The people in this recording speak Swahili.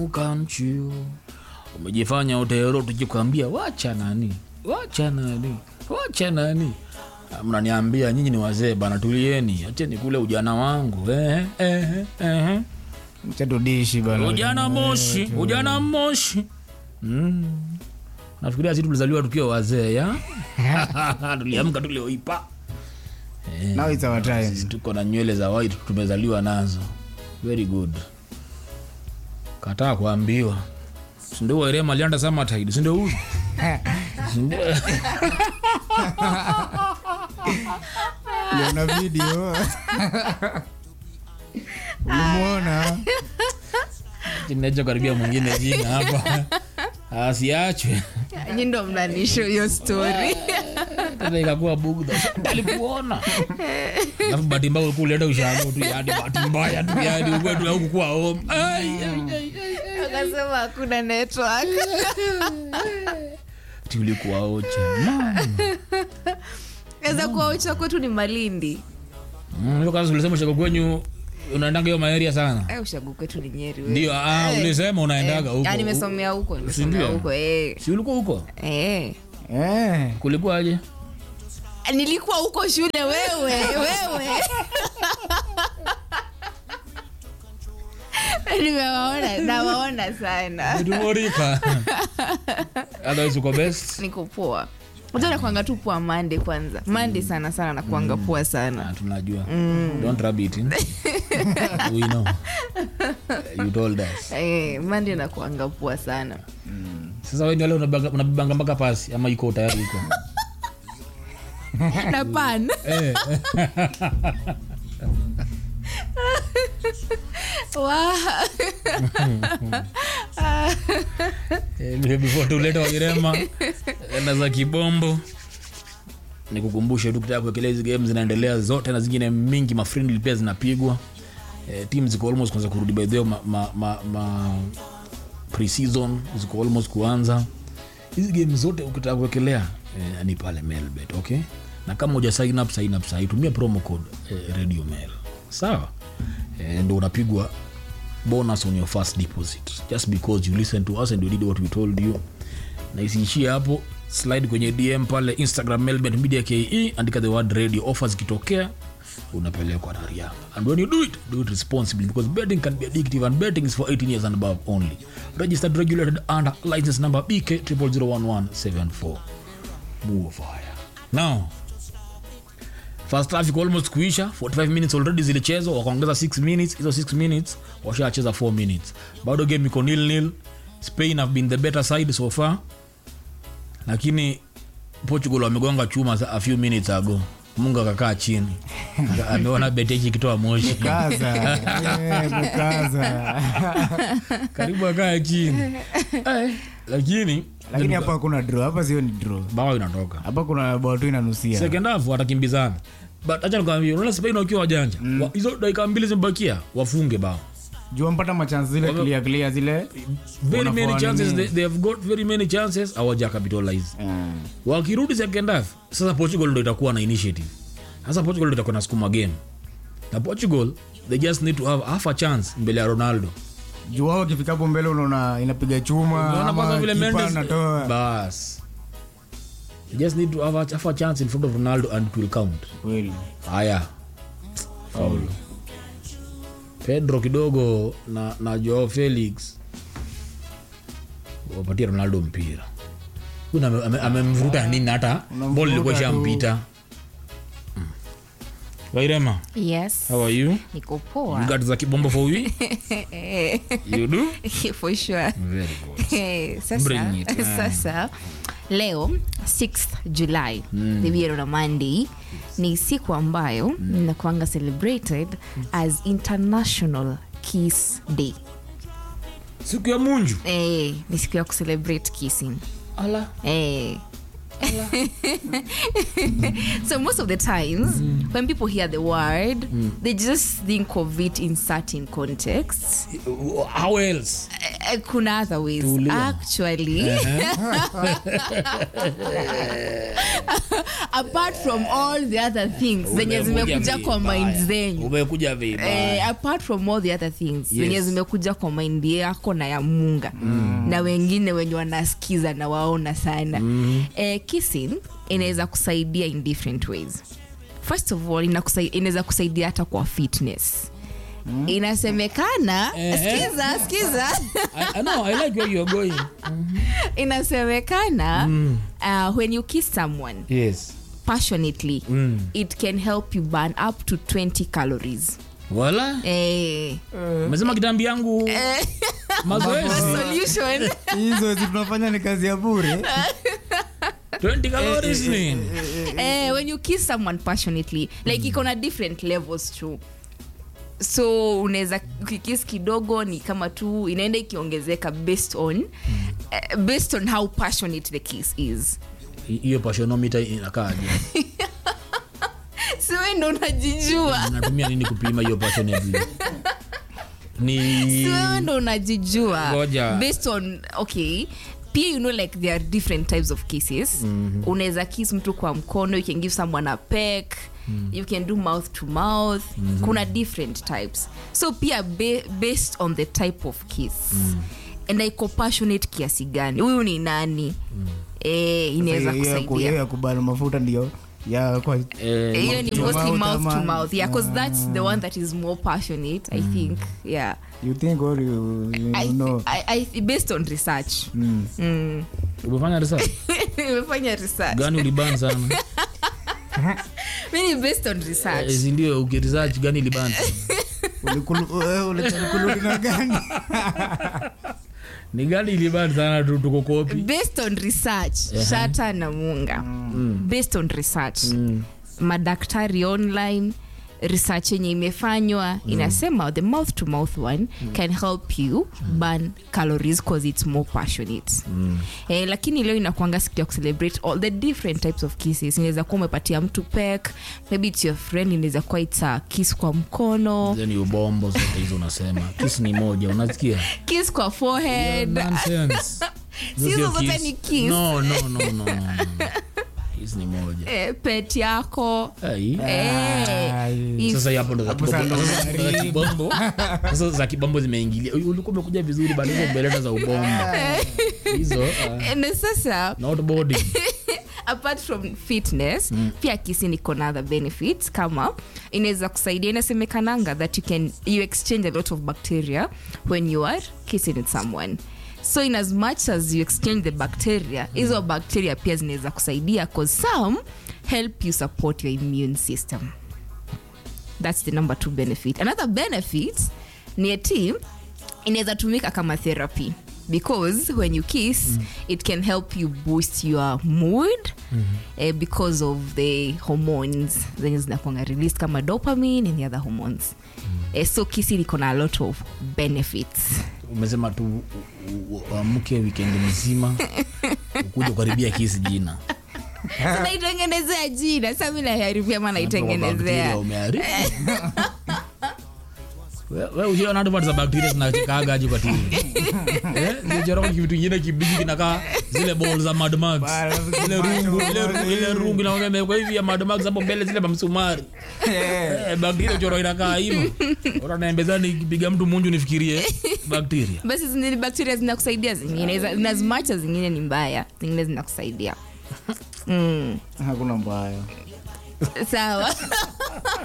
can't you umejifanya utero tukikwambia wacha nani wacha nani wacha nani Ah, mnaniambia nyinyi ni wazee bana tulieni acheni kule ujana wangu eh, eh, eh. chatudishi bana ujana moshi ujana moshi mm. nafikiria si tulizaliwa tukiwa wazee ya tuliamka tulioipa now it's our time sisi tuko na nywele za white tumezaliwa nazo very good kataa kuambiwa sindio wairema alianda samatide sindio huyu Sindio? na video ulimwona Kinacho karibia mwingine jina hapa asiachwe nyi ndo mnanisho hiyo story Sasa ikakuwa bugdha alikuona alafu bahati mbaya ulikuwa ulienda ushago tu yani bahati mbaya tu yani ukwetu haukukuwa home Ai, ai, ai, ai. akasema hakuna network Ati ulikuwa ocha Mama. weza kuwa ucha kwetu ni malindi Mm, hiyo kazi ulisema ushago kwenyu unaendanga hiyo maeria sana Eh, ushagu kwetu ni nyeri wewe. ndio ah, ulisema unaendaga Eh, huko ah, nimesomea huko nimesomea Sindio? huko eh. si ulikuwa huko Eh. eh kulikuwaje nilikuwa huko shule wewe wewe nimewaona nawaona sana tumorika otherwise uko best niko poa Unajua nakuanga tu poa mande kwanza mande sana sana nakuanga poa sana Ah, tunajua don't rub it in. we know you told us eh, mande nakuanga poa sana sasa wewe ni wale unabanga unabibanga mpaka pasi ama iko tayari iko na pan eh Wa- Eh, before tuleta wairema enda za kibombo nikukumbushe tu kitaka kuwekelea hizi game zinaendelea zote na zingine mingi mafriendly pia zinapigwa eh, team ziko almost kuanza kurudi by the way, ma, ma, ma, ma pre-season ziko almost kuanza hizi game zote ukitaka kuwekelea eh, ni pale mailbet okay na kama uja sign up sign up sahi tumia promo code eh, radio mail sawa eh, ndo unapigwa bonus on your first deposit just because you listen to us and you did what we told you na isiishie hapo slide kwenye dm pale instagram melbet media ke andika the word radio offers ikitokea unapelekwa na rianga and when you do it do it responsibly because betting can be addictive and betting is for 18 years and above only registered regulated under license number bk 0001174 move fire now first half iko almost kuisha 45 minutes already zilichezwa wakaongeza 6 minutes hizo 6 minutes washacheza 4 minutes bado game iko nil nil spain have been the better side so far lakini portugal wamegonga chuma sa- a few minutes ago mungu akakaa chini Aka- ameona beteji ikitoa moshi kaza eh, kukaza karibu akaa chini Eh, lakini lakini hapa kuna draw hapa sio ni draw bao inatoka hapa kuna bao tu inanusia second half watakimbizana but acha nikwambie unaona spain wakiwa wajanja Wa- hizo dakika mbili zimebakia wafunge bao jua mpata machance zile clear clear zile very Wanafanya many chances nini? they, they have got very many chances hawaja capitalize Mm. wakirudi second half sasa portugal ndo itakuwa na initiative sasa portugal ndo itakuwa na sukuma game na portugal they just need to have half a chance mbele ya ronaldo juu wao wakifikapo mbele unaona inapiga chuma unaona kwanza ama vile kipa mendes anatoa bas they just need to have a, have a chance in front of ronaldo and it will count kweli haya faulu pedro kidogo na, na joao felix wapatia ronaldo mpira Huyu ame- ame- amemvuruta nini hata Unamvuruta bol ilikuwa tu. shampita Mm. wairema yes how are you niko you poa got za kibombo for we you do for sure very good Eh, Bring sasa it. sasa leo 6th july mm. the year on a monday ni siku ambayo mm. inakuanga celebrated as international kiss day siku ya munju eh, ni siku ya kucelebrate kissing ala Eh. so most of the times when people hear the word they just think of it in certain contexts how else Eh, kuna other ways Tulia. actually apart from all the other things zenye Umekuja zimekuja kwa vibaya. mind zenyu umekuja vibaya Eh, apart from all the other things Yes. zenye zimekuja kwa mind yako na ya munga mm. na wengine wenye wanasikiza na waona sana mm. eh, kissing inaweza kusaidia in different ways first of all inakusai- inaweza kusaidia hata kwa fitness mm. inasemekana Ehe. skiza skiza I, I know, I like where you're going. inasemekana mm. uh, when you kiss someone Yes. passionately Mm. it can help you burn up to 20 calories Wala? eh, Umesema kitambi yangu mazoezi solution hizo zi tunafanya ni kazi ya bure 20 calories nini? eh, when you kiss someone passionately like iko na different levels too so unaweza ukikis kidogo ni kama tu inaenda ikiongezeka based on eh, based on how passionate the kiss is Hi- Hiyo passionometer inakaaje? si we ndo unajijua Natumia nini kupima hiyo passionately? Ni si wewe ndo unajijua Ngoja. based on okay pia you know like there are different types of kisses mm-hmm. unaweza kiss mtu kwa mkono you can give someone a peck mm. you can do mouth to mouth mm-hmm. kuna different types so pia ba- based on the type of kiss mm. and iko passionate kiasi gani huyu ni nani mm. eh, inaweza Hiyo ya ku- hiyo kusaidia ya kubana mafuta ndio ya kwa eh, hiyo ni to mostly mouth mouth to ama- mouth yeah because that's the one that is more passionate i think yeah you think or you, you I, know I, I, based on research mm. mm. umefanya research nimefanya research gani uliban sana? mi ni based on research Eh, si ndio ukiresearch gani iliban sana? Ulikulu- eh, ulikuludi na gani Ni gani iliban sana tu tuko kopi? based on research shata na munga based on research madaktari online research yenye imefanywa inasema the mouth to mouth one can help you burn calories cause it's more passionate eh, lakini leo inakwanga siku ya kucelebrate all the different types of kisses inaweza kuwa umepatia mtu pek maybe it's your friend inaweza kuwa it's a kiss kwa mkono Hizo ni ubombo zote hizo unasema. Kiss ni moja, unasikia? kiss kwa forehead Nonsense. Si Hizo hizo sio zote kiss. ni kiss. No, no, no, no, no, no. Kiss ni moja. eh, pet yako Ai. eh, Ai. if- sasa hapo ndo za Hapo kibombo- sasa sasa ndo za kibombo sasa za kibombo zimeingilia Uy, ulikuwa umekuja vizuri bado hizo mbeleta za ubombo hizo uh, na sasa not body apart from fitness mm. pia kisi niko na other benefits kama inaweza kusaidia inasemekananga that you can you exchange a lot of bacteria when you are kissing with someone so in as much as you exchange the bacteria hizo bacteria pia zinaweza kusaidia cause some help you support your immune system that's the number two benefit another benefit ni ati inaweza tumika kama therapy because when you kiss mm. it can help you boost your mood mm-hmm. eh, because of the hormones zenye zinakwanga released kama dopamine and the other hormones mm. eh, so kisi liko na a lot of benefits umesema tu u- u- uamke wikendi mzima ukuja kukaribia kisi jina naitengenezea jina sa mi naharibia ma Bacteria naitengenezea umeharibu. We- we ushaona hata part za bakteria zinachekaaga aje kwa TV? Eh, zilichorwa kitu kingine kibichi kinakaa zile ball za Mad Max. Ile rungu, ile rungu, ile rungu na imewekwa hivi ya Mad Max hapo mbele zile mamsumari. Eh, bakteria choro inakaa hivyo. Ora naembeza nikipiga mtu munju nifikirie bakteria. basi zingine bakteria zinakusaidia zingine za- na as much as zingine ni mbaya zingine zinakusaidia mm. hakuna mbaya sawa